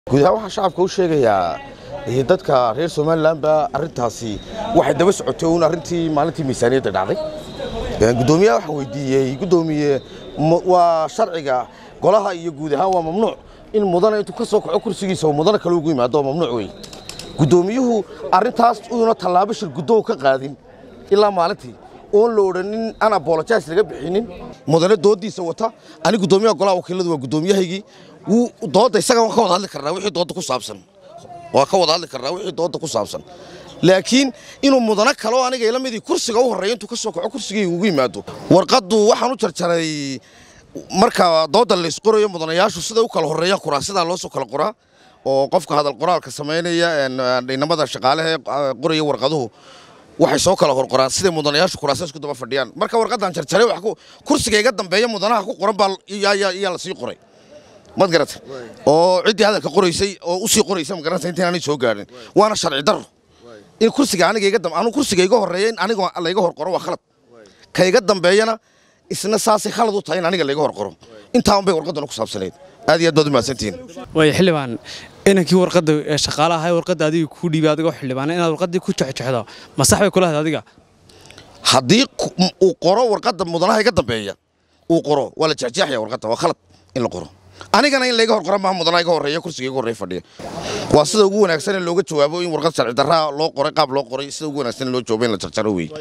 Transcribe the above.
guud ahaan waxaan shacabka u sheegayaa dadka reer somalilanba arintaasi waxay daba socotay uun arrintii maalintii miisaaniyadda dhacday gudoomiyaha waxaan weydiiyey gudoomiye waa sharciga golaha iyo guud ahaan waa mamnuuc in mudana intuu ka soo kaco kursigiisa oo mudana kale ugu yimaado oo mamnuuc wey gudoomiyuhu arrintaas uuna tallaabo shir guddow ka qaadin ilaa maalintii oon la odhanin aan abolojas laga bixinin mudane doodiisa wata ani gudoomiyaha golaha wakiiladu waa gudoomiyahaygii wuu doodda isaga waan ka wada hadli karnaa wixii doodda ku saabsan waa ka wada hadli karnaa wixii doodda ku saabsan laakiin inuu mudano kale oo aniga ila midii kursiga u horreeya intuu ka soo kaco kursigii ugu yimaado warqaddu waxaan u jarjaray marka doodda laysqorayo mudanayaashu siday u kala horreeyaan kuraa sidaa loo soo kala qoraa oo qofka hadal qoraalka samaynaya inamada shaqaalehe qoraya warqaduhu waxay soo kala horqoraan siday mudanayaashu kuraasa isku daba fadhiyaan marka warqadan jarjaray kursiga iga dambeeya mudanaha ku qoran baa yaa la sii qoray mad garata oo ciddii hadalka qoraysay oo u sii qoraysa ma garata intaan aanay soo gaarin waana sharci darro in kursiga aniga iga dambe anu kursiga iga horreeya in aniga layga hor qoro waa khalad ka iga dambeeyana isna saasay khalad u tahay in aniga layga hor qoro intaan bay warqaddana ku saabsanayd aad iyo aad baad u mahadsantihiin waaya xildhibaan inankii warqadda ee shaqaalaha ahay warqadda adiga kuu dhiibay adigoo xildhibaana inaad warqaddii ku jexjexdo ma sax bay kula hayd adiga haddii uu qoro warqadda mudanaha iga dambeeya uu qoro waa la jexjeexaya warqadda waa khalad in la qoro anigana in layga hor qora maaha mudanaha iga horreeya kursiga iga horreeya fadhiya waa sida ugu wanaagsan in looga jawaabo in warqad sharci darraa loo qoray qaab loo qoray sida ugu wanaagsan in loo jawabo in la jarjaro weeye